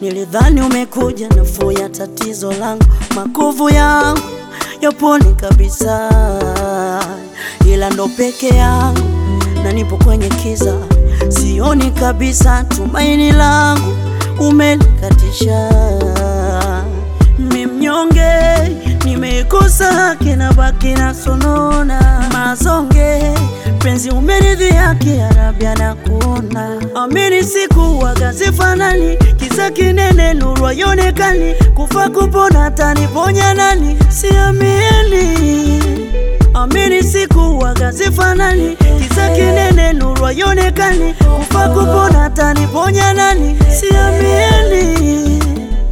Nilidhani umekuja nafuu ya tatizo langu, makovu yangu yapone kabisa, ila ndo peke yangu na nipo kwenye kiza, sioni kabisa tumaini langu umelikatisha. Mi mnyonge, nimeikosa haki na baki na sonona mazonge, penzi umeridhi haki Arabia na kuona amini siku wagazifanani kisa kinene nuru haionekani kufa kupona taniponya nani siamini amini siku wagazifanani kisa kinene nuru haionekani kufa kupona taniponya nani siamini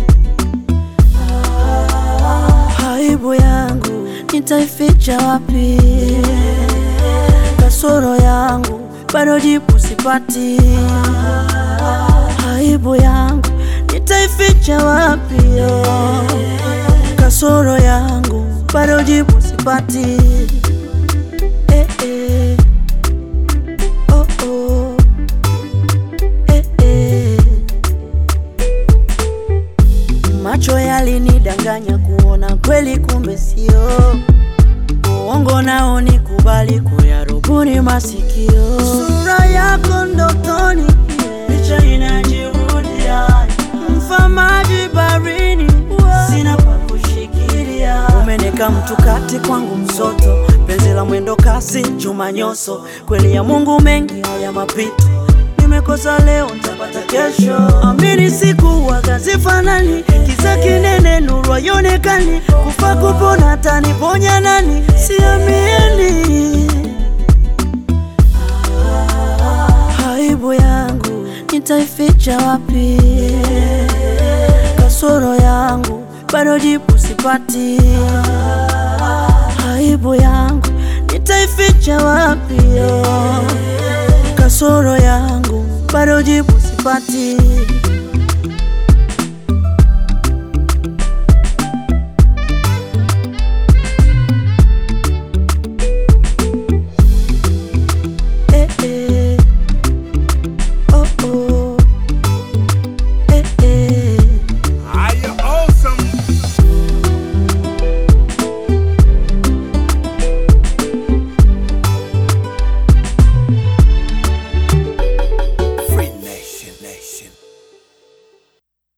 aibu yangu nitaificha wapi? Kasoro yangu bado jibu sipati. Aibu yangu nitaificha wapi? Kasoro yangu bado jibu sipati. Eh, eh. Oh, oh. Eh, eh. Macho yalinidanganya kuona kweli, kumbe sio uongo. Nao nikubali kuyarubuni masikio. Sura yako ndotoni, picha inajirudia, mfamaji barini, sina pa kushikilia. Umeneka mtu kati kwangu msoto, penzi la mwendo kasi, chuma nyoso, kweli ya Mungu mengi haya mapito nimekosa leo nitapata kesho. Amini siku wagazifanani, kisa kinene nuru haionekani, kufa kupona taniponya nani? Siamini aibu yangu nitaificha wapi? Kasoro yangu bado jibu sipati. Aibu yangu nitaificha wapi? Kasoro yangu bado jibu sipati.